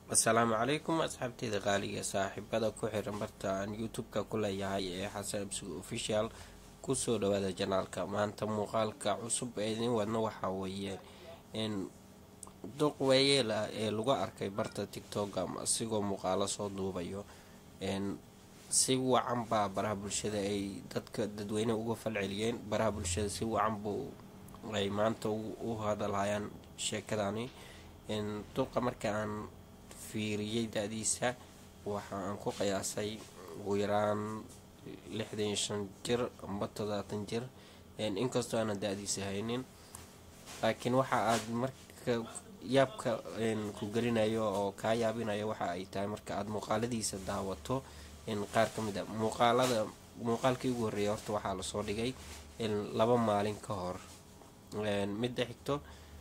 asalaamu calaykum asxaabteyda qaaliga saaxiibada ku xiran barta aan youtube-ka ku leeyahay ee xasan absuga official kusoo dhawaada janaalka maanta muuqaalka cusub ee idin wadno waxaa weeye in duq weeyeela ee lagu arkay barta tictoka asigoo muuqaalo soo duubayo si wacan baa baraha bulshada ay dadka dadweyne uga falceliyeen baraha bulshada si wacan buu ay maanta u hadalhayaan sheekadani duqa marka aan fiiriyey da-diisa waxa aan ku qiyaasay ugu yaraan lixdan iyo shan jir amba todobaatan jir inkastoo aanan da-diisa haynin laakiin waxa aad marka yaabka ku gelinayo oo kaa yaabinayo waxa ay tahay marka aada muuqaaladiisa daawato qaar ka mid a muuqaalada muuqaalkii ugu horreeyay horta waxaa lasoo dhigay laba maalin ka hor midda xigto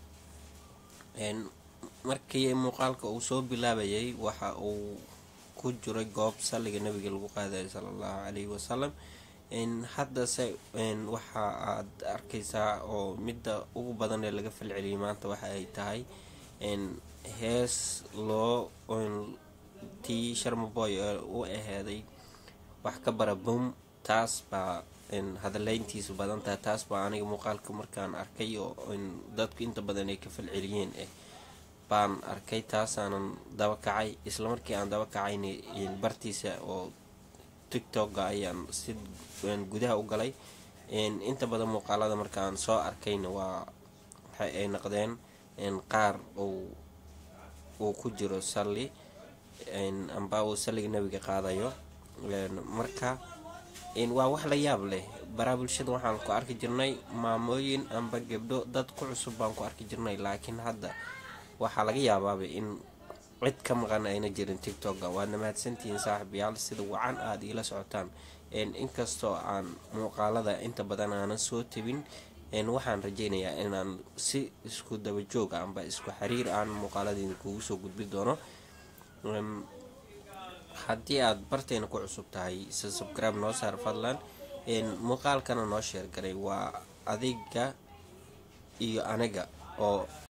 markii muuqaalka uu soo bilaabayay waxa uu ku jiray goob salliga nabiga lagu qaadayo sala allahu calayhi wasalam haddase waxa aad arkaysaa oo midda ugu badan ee laga falceliyay maanta waxa ay tahay hees loo tii sharmaboy ee u aheeday wax ka bara bum taas baa hadaleyntiisu badan tahay taas baa aniga muuqaalka markaan arkay oo dadku inta badan ay ka falceliyeen eh baan arkay taasaanan daba kacay isla markii aan daba kacayna bartiisa oo tictokga ayaan si gudaha u galay inta badan muuqaalada markaan soo arkayna waa waxa ay noqdeen qaar uu ku jiro salli amba uu salliga nabiga qaadayo marka waa wax la yaab leh baraha bulshada waxaan ku arki jirnay maamooyin amba gebdho dad ku cusub baan ku arki jirnay laakiin hadda waxaa laga yaabaaba in cid ka maqan ayna jirin tictokga waadna mahadsantihiin saaxiibayaal sida wacan aada iila socotaan inkastoo aan muuqaalada inta badan aanan soo tebin waxaan rajeynayaa inaan si isku daba joog amba isku xiriir aan muuqaaladiina kugu soo gudbi doono haddii aad barteena ku cusub tahay se subscribe noo saar fadlan muuqaalkana noo sheergaray waa adiga iyo aniga oo